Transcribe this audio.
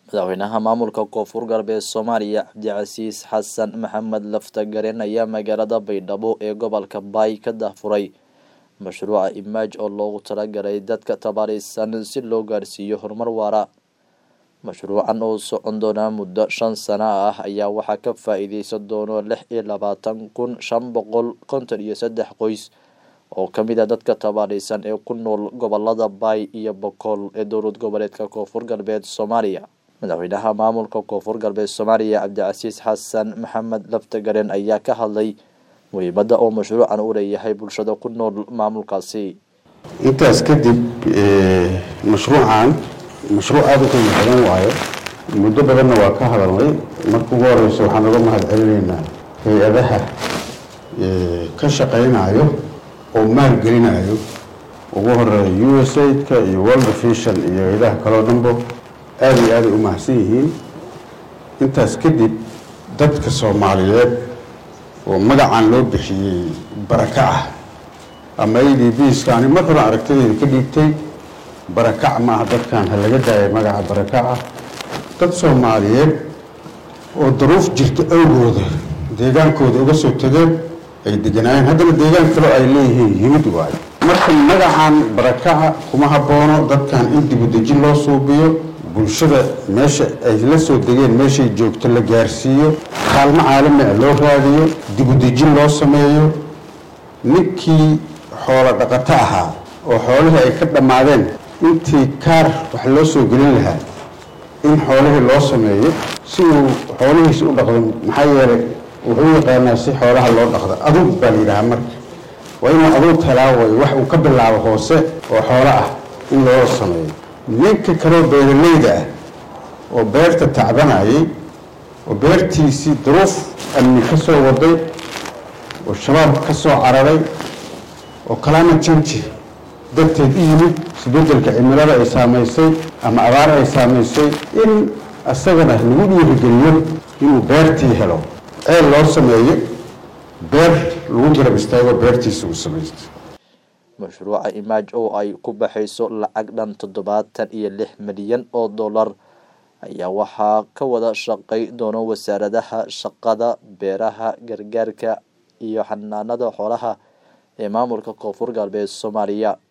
madaxweynaha maamulka koonfur galbeed soomaaliya cabdicasiis xasan maxamed laftagaren ayaa magaalada baydhabo ee gobolka baay ka dahfuray mashruuca imaaj oo loogu talagalay dadka tabaarisan si loo gaarsiiyo horumar waara mashruucan oo socon doona muddo shan sano ah ayaa waxaa ka faa-iideysan doono lix iyo labaatan kun shan boqol konton iyo saddex qoys oo kamid a dadka tabaarisan ee ku nool gobolada baay iyo bokool ee dowlad goboleedka koonfur galbeed soomaaliya madaxweynaha maamulka koonfur galbeed soomaaliya cabdicasiis xasan maxamed laftagaren ayaa ka hadlay muhiimadda oo mashruucan u leeyahay bulshada ku nool maamulkaasi intaas kadib mashruucan mashruuc aada u qiimo badan waayo muddo badanna waa ka hadalnay marka ugu horeysa waxaan uga mahad celinaynaa hay-adaha ka shaqaynayo oo maalgelinayo ugu horeeya u s aidka iyo world vision iyo hay-adaha kaloo dhanbo aada iyo aaday u mahadsan yihiin intaas kadib dadka soomaaliyeed oo magacan loo bixiyey barakac ah ama a d bska ani mar hore aragtadeeda ka dhiibtay barakac maaha dadkan ha laga daaya magaca barakaca dad soomaaliyeed oo daruuf jirta awgooda deegaankooda uga soo tageen ay deganaayeen haddana deegaan kaloo ay leeyihiin yimid waayo marka magacan barakaca kuma haboono dadkan in dibudejin loo suubiyo bulshada meesha ay la soo degeen meeshay joogto la gaarsiiyo kaalmo caalamica loo raadiyo dibudejin loo sameeyo ninkii xoolo dhaqato ahaa oo xoolihii ay ka dhammaadeen intii kaar wax loo soo gelin lahaa in xoolihii loo sameeyo si uu xoolihiisi u dhaqdo maxaa yeelay wuxuu yaqaanaa si xoolaha loo dhaqdo aduug baa la yidhahaa marka waa inuu aduug talaawayo wax uu ka bilaabo hoose oo xoolo ah in loo sameeyo ninka kaloo beeralayda ah oo beerta tacbanayay oo beertiisii duruuf amni ka soo waday oo shabaab ka soo cararay oo kalaama janji darteed u yimid isbedelka cimilada ay saamaysay ama abaar ay saamaysay in isagana lagu dhiirigeliyo inuu beertii helo ceel loo sameeyo beer lagu garab istaago beertiisa uu samaysto mashruuca imaaj oo ay ku baxayso lacag dhan toddobaatan iyo lix milyan oo dollar ayaa waxaa ka wada shaqay doono wasaaradaha shaqada beeraha gargaarka iyo xanaanada xoolaha ee maamulka koonfur galbeed soomaaliya